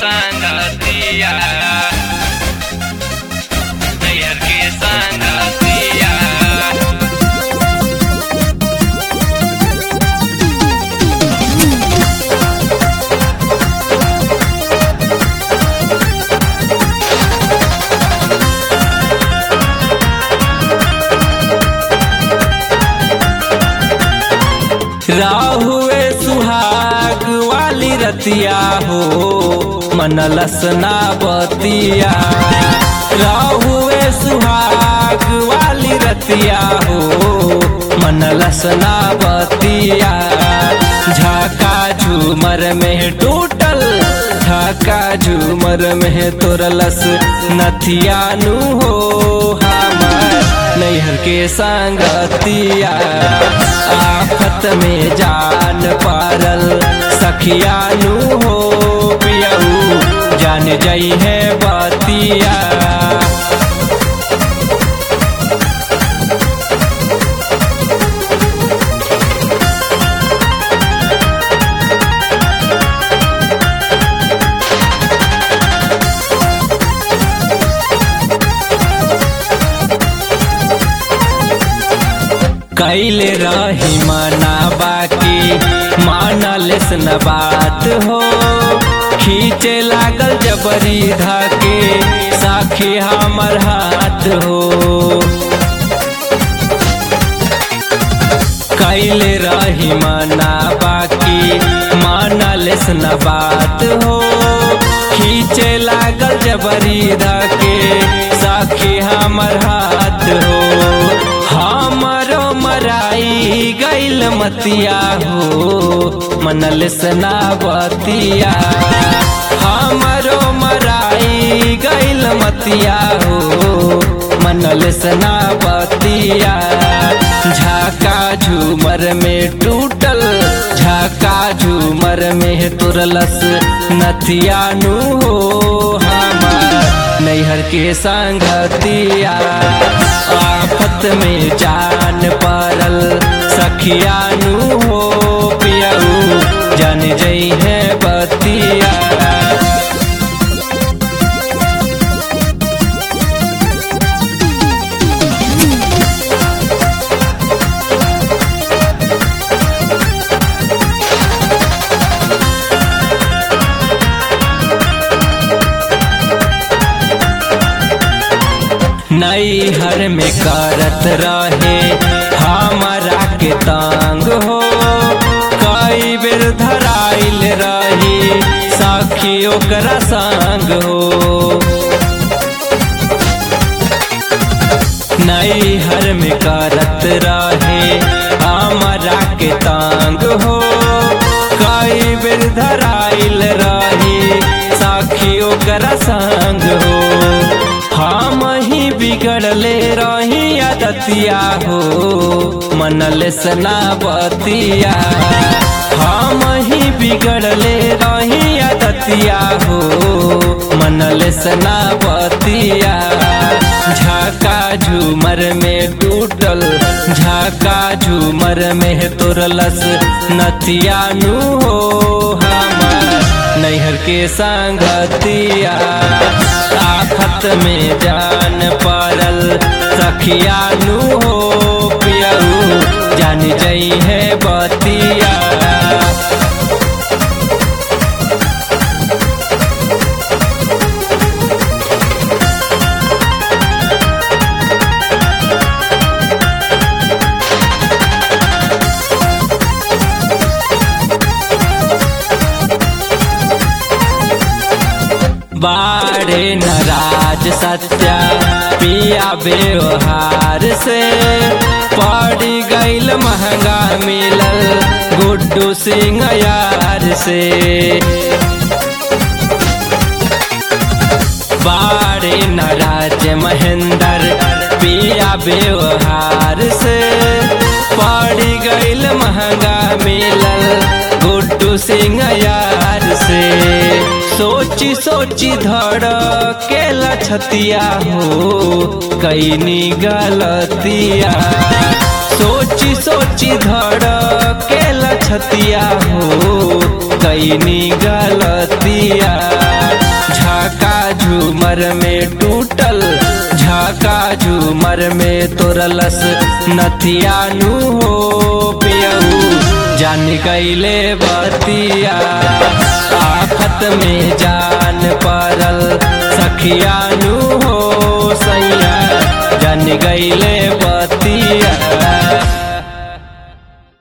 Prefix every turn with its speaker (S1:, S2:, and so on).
S1: संगतिया नैहर के संगतिया
S2: राहुए सुहाग वाली रतिया हो मनलस ना बतिया राहुए सुहाग वाली रतिया हो मनलस ना बतिया झाका झूमर में टूटल झाका झूमर में तोरलस नथिया नु हो हमार नैहर के संगतिया आफत में जान पारल सखिया नु हो पियऊ जान जाई है बतिया कैले रही माना बाकी मानलेस न बात हो खींचे लागल जबरी धाके साखी हमर हाथ हो कैले रही माना बाकी मानलेस न बात हो खींचे लागल जबरी धाके साखी हमर हाथ हो हमरो मराई गैल मतिया हो मनल सनावतिया हमरो मराई गैल मतिया हो मनल सनावतिया झाका झूमर में टूटल झाका झूमर में तुरलस नथिया नु हो हमार नैहर के संगतिया आफत में जान पारल सखिया नु हो पियऊ जान जई है बतिया नैहर में करत रहे हमारा के तांग हो कई बेर धराइल रही साखी ओकरा संग हो नैहर में करत रहे हमारा के तांग हो कई बेर धराइल रही साखी ओकरा संग हो हम ही बिगड़ले रही आदतिया हो मनल सनावतिया हम ही बिगड़ले रही आदतिया हो मनल सनावतिया झाका झूमर में टूटल झाका झूमर में तोरलस नथिया नु हो हमार नैहर के संगतिया आफत में जान पारल सखिया नु हो पियऊ जान जई है बतिया बाड़े नाराज सत्या पिया व्यवहार से पड़ी गईल महंगा मिलल गुड्डू सिंह यार से बाड़े नाराज महेंद्र पिया व्यवहार से पड़ी गईल महंगा मिलल गुड्डू सिंह यार से सोची सोची धड़ के लछतिया हो कैनी गलतिया सोची सोची धड़ के लछतिया हो कैनी गलतिया झूमर में टूटल झाका झूमर में तोरलस नथियानु हो पियऊ जान गईले बतिया आफत में जान परल सखियानु हो सैया जान गईले बतिया